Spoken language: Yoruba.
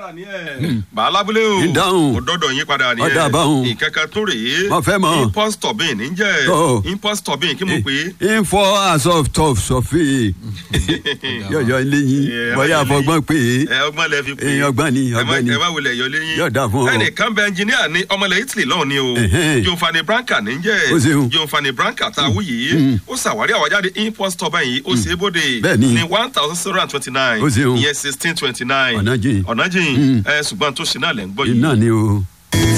padà ní ẹ̀. bàálábúlé o Ìdáhùn. mo dọ́dọ̀ yín padà ní ẹ̀. Ọ̀dà báhùn. ìkẹ́kẹ́ tó rèé. Mo fẹ́ mọ̀. impulse turbine ń jẹ́ Ọ̀. impulse turbine kí mo pè é. info as of tough sọfí yọyọ léyìn ẹ má bóyá yọ àfọgbọ́n pé ẹ ọgbọ́n lẹ fi pè é. èèyàn ọgbọ́n ni ẹ má ọgbọ́n ni ẹ má wulẹ̀ yọ léyìn. Yóò dáa fún ọ. ẹnìkan bẹ ẹnjìníà ní ọmọlẹ̀ italy lọ́hùn ni o. Ẹ̀hẹ́n. Giovanni Branca ní jẹ́. Ó ṣeun. Giovanni Branca tá a wú yìí. ó ṣàwárí àwájáde impulse turbine yìí ó ṣe é bóde. Bẹ́ẹ̀ni. ní one thousand seven hundred twenty nine. Ó ṣeun. ìyẹn sixteen twenty nine. Ọ̀nà jìn. ọ̀nà jìn. ẹ ṣùgbọ́n tó ṣe náà lẹ́ ń gbọ́ yìí. iná ni o.